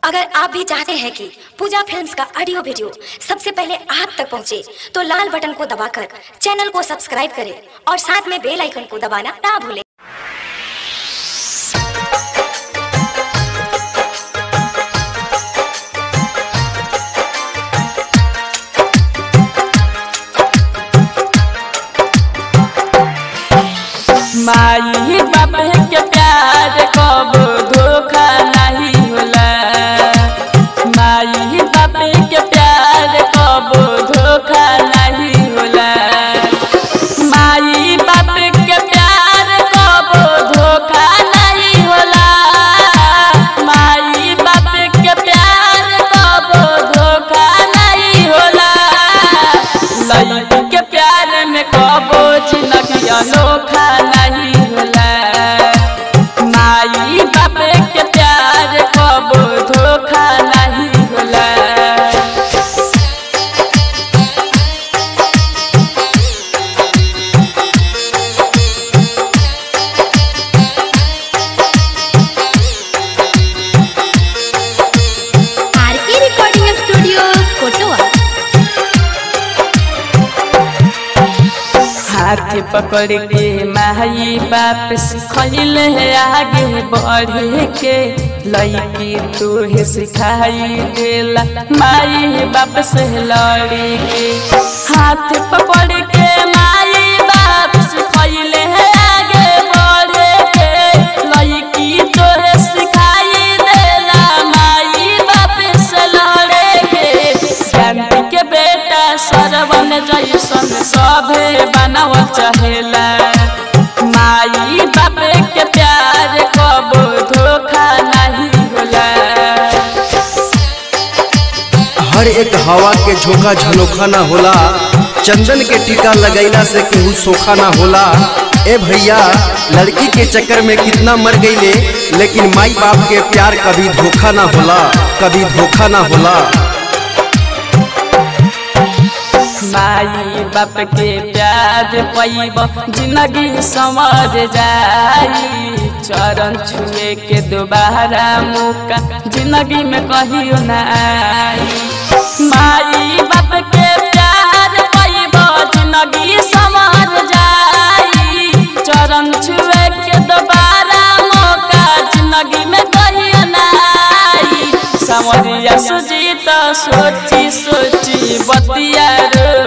अगर आप भी चाहते हैं कि पूजा फिल्म्स का ऑडियो वीडियो सबसे पहले आप तक पहुंचे, तो लाल बटन को दबाकर चैनल को सब्सक्राइब करें और साथ में बेल आइकन को दबाना ना भूलें माई बाप के प्यार कब धोखा नहीं होला माई बाप के प्यार कब धोखा नहीं होला माई बाप के प्यार कब धोखा नहीं होला माई बाप के प्यार कब धोखा नहीं होला लड़की के प्यार में कबो जिंदगी अनोखा नहीं होला माई बाप के प्यार कबो धोखा नहीं होला आरके रिकॉर्डिंग स्टूडियो कोटवा हाथ पकड़ के माई बाप सिखल है आगे बढ़े के लड़की तोहे सिखाई देला माई बाप से लड़ी के हाथ पकड़ के माई बाप सिखल है आगे बढ़े के लड़की तोहे सिखाई देला माई बाप से लड़े के जानती के बेटा सरवन जैसन सभे बनावल चाहेला माई बाप के प्यार कब धोखा नहीं होला हर एक हवा के झोंका झनोखा ना होला चंदन के टीका लगैला से केहू सोखा ना होला ए भैया लड़की के चक्कर में कितना मर गईले लेकिन माई बाप के प्यार कभी धोखा ना होला कभी धोखा ना होला माई बाप के प्यार पैब जिंदगी समझ जाई चरण छुए के दोबारा मौका जिंदगी में कहियो ना आई माई बाप के प्यार पैब जिंदगी समझ जाई चरण छुए के दोबारा मौका जिंदगी में कहियो ना आई समरिया सुजीत सोची सोची बतिया रो